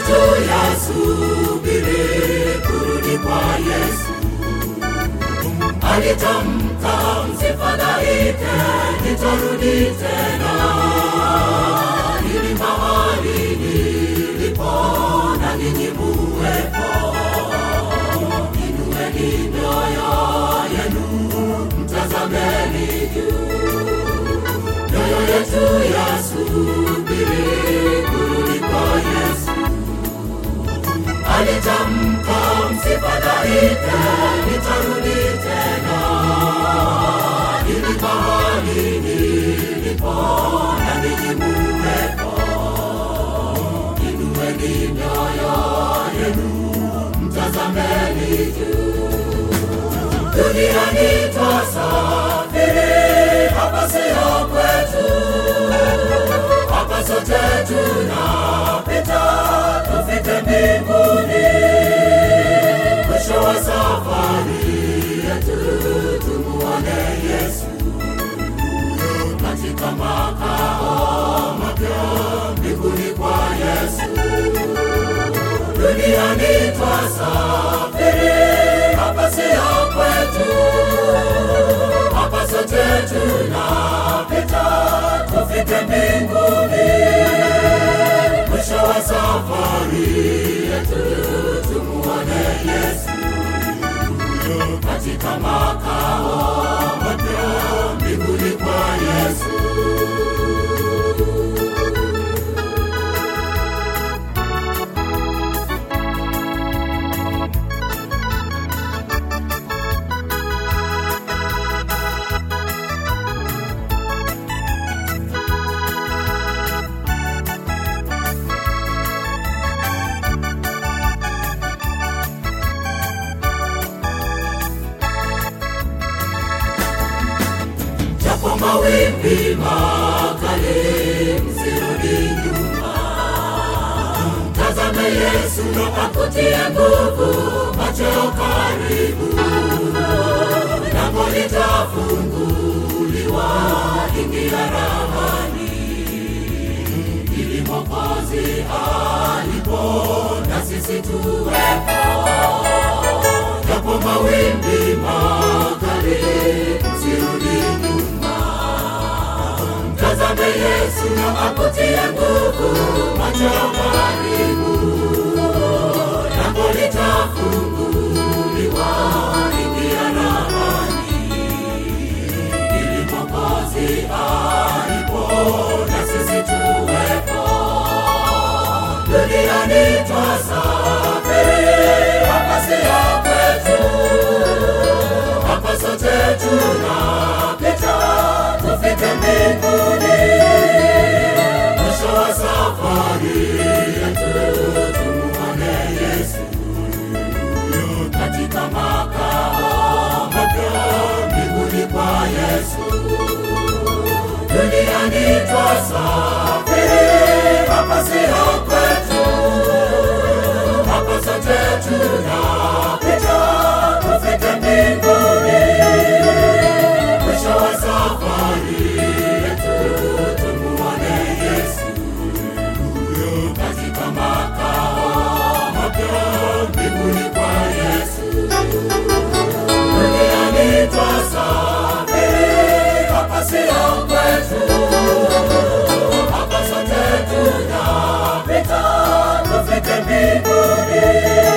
tuyasubiri kurudi kwa Yesu. Alitamka, msifadhaike, nitarudi tena, ili mahali nilipo na ninyi muwepo. Inueni mioyo yenu, mtazameni juu, mioyo yetu yasubiri kurudi kwa Yesu. Alitamka, msifadhaike, nitarudi tena, ili mahali nilipo na ninyi muwepo. Inueni mioyo yenu, mtazameni juu. Duniani twasafiri, hapa sio kwetu, hapa sote tunapita, tufike mbinguni. Mwisho wa safari yetu tumuone Yesu katika makao mapya mbinguni kwa Yesu. Duniani twasafiri, hapa sio kwetu, hapa sote tunapita, tufike mbinguni. Mwisho wa safari yetu tumuone Yesu katika makao mapya mbinguni kwa Yesu. japo mawimbi makali, msirudi nyuma. Tazame Yesu akutie nguvu, macheo karibu, lango litafunguliwa, ingia rahani, ili Mwokozi alipo na sisi tuwepo japo mawimbi makali, msirudi nyuma. Mtazame Yesu na akutie nguvu, macho karibu, lango litafunguliwa, ingia rahani, ili Mwokozi alipo na sisi tuwepo duniani twasafiri, hapa sio kwetu, hapa sote tunapita, tufike mbinguni. Mwisho wa safari yetu tumuone Yesu katika makao mapya mbinguni kwa Yesu duniani twasafiri, hapa sio kwetu, hapa sote tunapita, tufike mbinguni. Mwisho wa safari yetu tumuone Yesu katika makao mapya mbinguni kwa Yesu duniani twasafiri, hapa sio kwetu, hapa sote tunapita, tufike mbinguni.